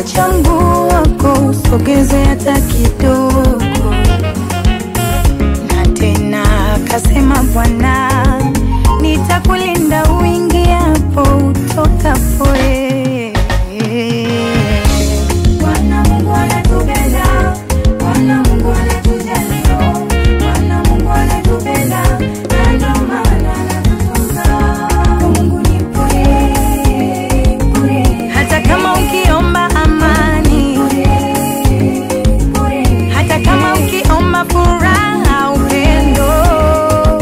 changu wako usogeze hata kidogo. Na tena akasema Bwana, nitakulinda uingiapo utokapo. eh. Bwana Mungu anatupenda, Bwana Mungu anatujali, Bwana Mungu anatupenda, na ndio maana anatutunza. Mungu ni bure, bure. Hata kama ukiomba amani, hata kama ukiomba furaha, upendo, oh,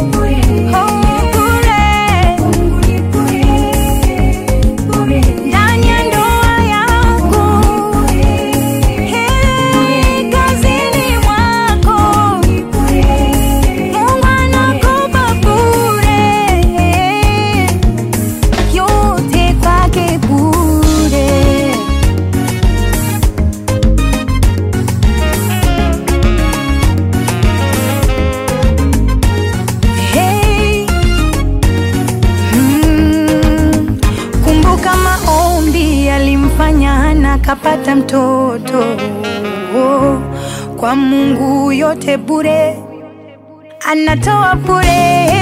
bure. Ndani ya ndoa yangu, hey, kazini mwako, Mungu anakupa bure, yote kwake bure. Hey. Mm. Kumbuka maombi yalimfanya Hana kapata mtoto oh. Kwa Mungu yote bure, anatoa bure